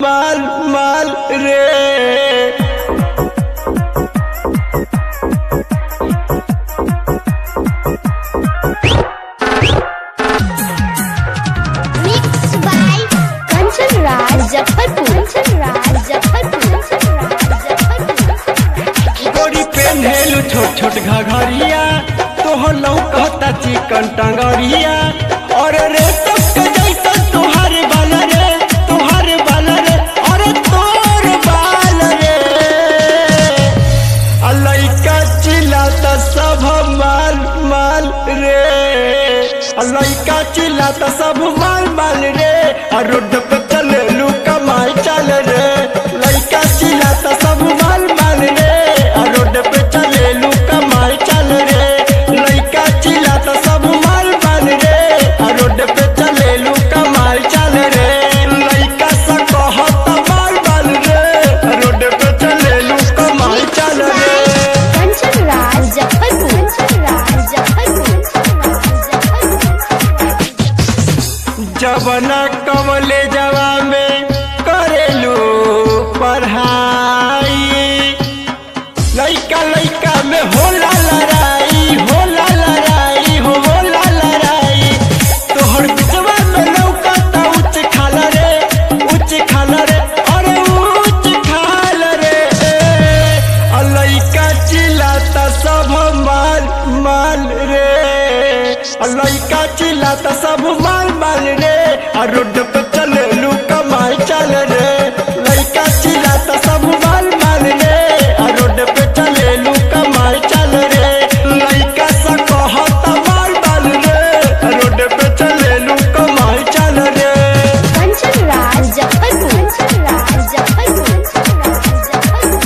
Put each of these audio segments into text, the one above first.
माल माल रे Mixed by Kanchan Raj Muzaffarpur. Kanchan Raj Muzaffarpur. Kanchan Raj Muzaffarpur. गोरी पेन्हेलु छोट छोट घघरिया तोहर लौकता चिकन टंगरिया और रे तक जैसा तोहर बाल रे तोहर बाल रे और तोर बाल रे आ लइका चिल्लाता सब माल माल रे आ लइका चिल्लाता सब माल माल रे आ रोड पे चले लू कमाई चल रे लइका चिल्लाता सब माल माल रे आ रोड पे चले लू कमाई चल रे लइका चिल्लाता सब माल माल रे आ रोड पे चले लू कमाई चल रे लइका सा कहता माल माल रे आ रोड पे चले लू कमाई चल रे Kanchan Raj Muzaffarpur. Kanchan Raj Muzaffarpur. जवना कमले जवा में करेलू पढ़ाई लइका लइका में होला लड़ाई होला लड़ाई हो होला लड़ाई तोहर बिचवा में लौकता उच्च खाल रे उच्च खाल रे अरे उच्च खाल रे आ लइका चिल्लाता सब माल माल रे आ लइका चिल्लाता सब माल माल रे आ रोड पे चले लू कमाई चल रे लइका चिल्लाता सब माल माल रे आ रोड पे चले लू कमाई चल रे लइका सा कहता माल माल रे आ रोड पे चले लू कमाई चल रे Kanchan Raj Muzaffarpur. Kanchan Raj Muzaffarpur.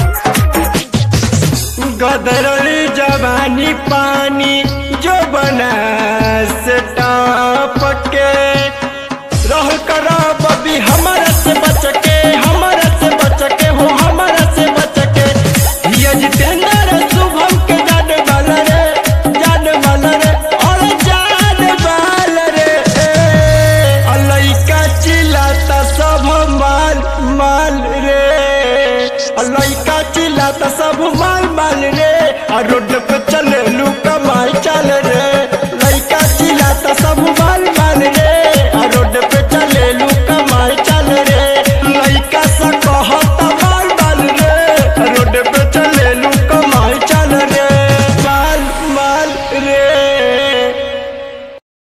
गदरली जवानी पानी जो बना से टाप के रह कर बबी हमारा से बच के हमारा से बच के हो हमारा से बच के हिया जितेंद्र शुभम के जान वाल रे जान वाल रे और जान वाल रे आ लइका चिल्लाता सब माल माल रे आ लइका चिल्लाता सब माल माल रे आ रोड पे